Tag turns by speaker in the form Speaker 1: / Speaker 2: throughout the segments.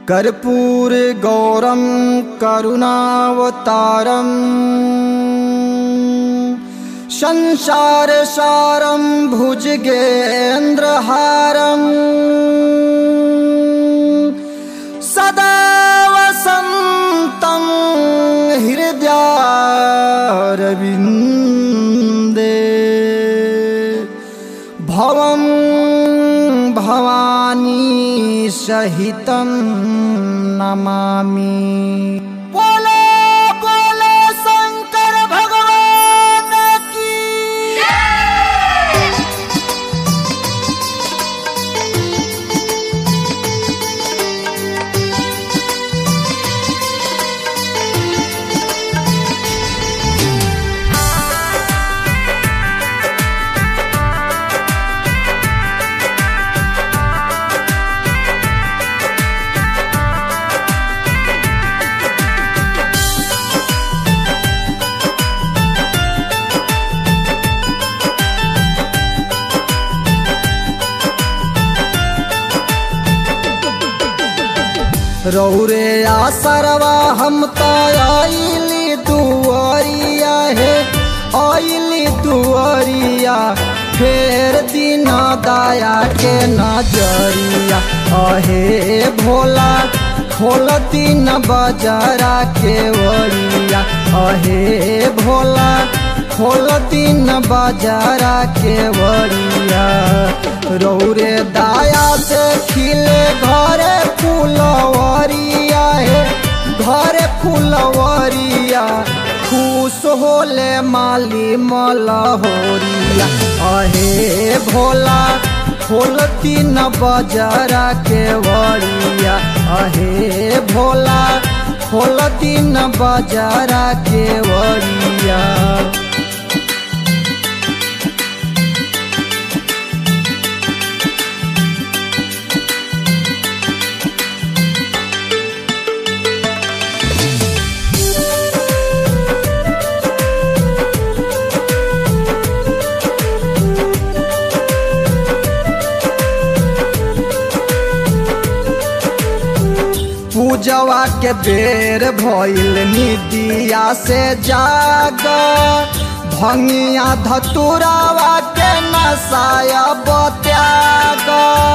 Speaker 1: कर्पूर गौरम करुणावतारम संसार सारम भुजगेन्द्रहारम सदा वसन्तं हृदयारविन्दे भवं भवानी सहितं नमामि बोलो बोलो शंकर भगवान की रौरे आसरवा हम तो आइली दुआरिया हे आइली दुआरिया फेर दिन दया के नजरिया अहे भोला खोल दिन बजरा के वरिया अहे भोला खोल दिन बजरा के वरिया रौरे दाया से खिले घरे फुलवरिया हे घरे फुलवरिया खुश होले माली मलहोरिया अहे भोला खोल तीन बजरा के वरिया अहे भोला खोल तीन बजरा के वरिया पूजवा के बेर भइल निदिया से जाग भंगिया धतुरावा के नसाया बत्याग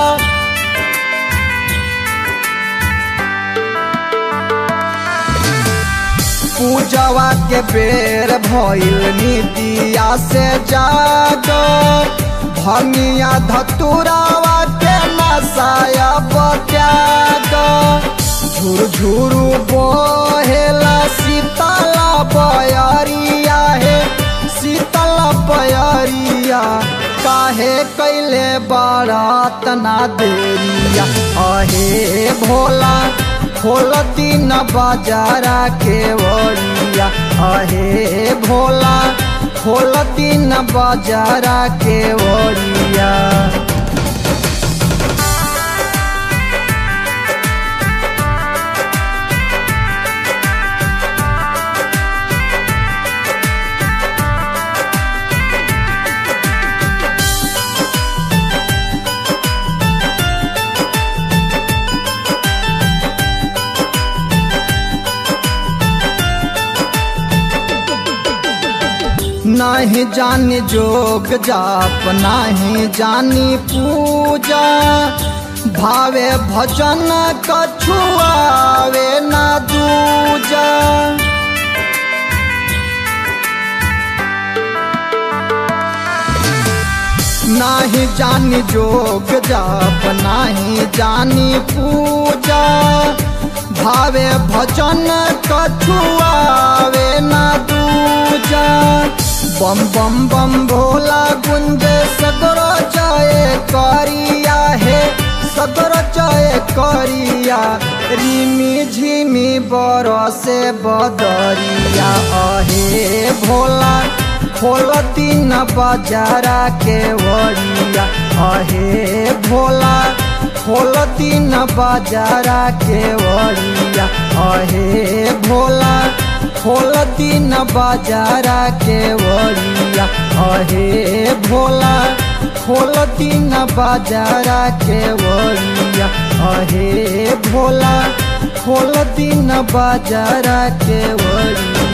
Speaker 1: पूजवा के बेर भइल निदिया से जाग भंगिया धतुरावा के नसाया बत्याग झुरझुरु बहेला शीतला बयरिया हे शीतला बयरिया काहे कैले बारात ना देरिया अहे भोला खोल दिन बाजारा के वरिया अहे भोला खोल दिन बाजारा के वरिया नाही जानी जोग जाप नाही जानी पूजा भावे भजन कछुआवे ना दूजा नाही जानी जोग जाप नाही जानी पूजा भावे भजन कछुआवे ना दूजा बम बम बम भोला गुंजे सगरो जय करिया हे सगरो जय करिया रिमी झिमी बरसे बदरिया अहे भोला खोल तीन बजारा के वरिया अहे भोला खोल तीन बजारा के वरिया अहे भोला खोल तीन बाजारा के वरिया अहे भोला खोल तीन बाजारा के वरिया अहे भोला खोल दिन बाजार के वड़िया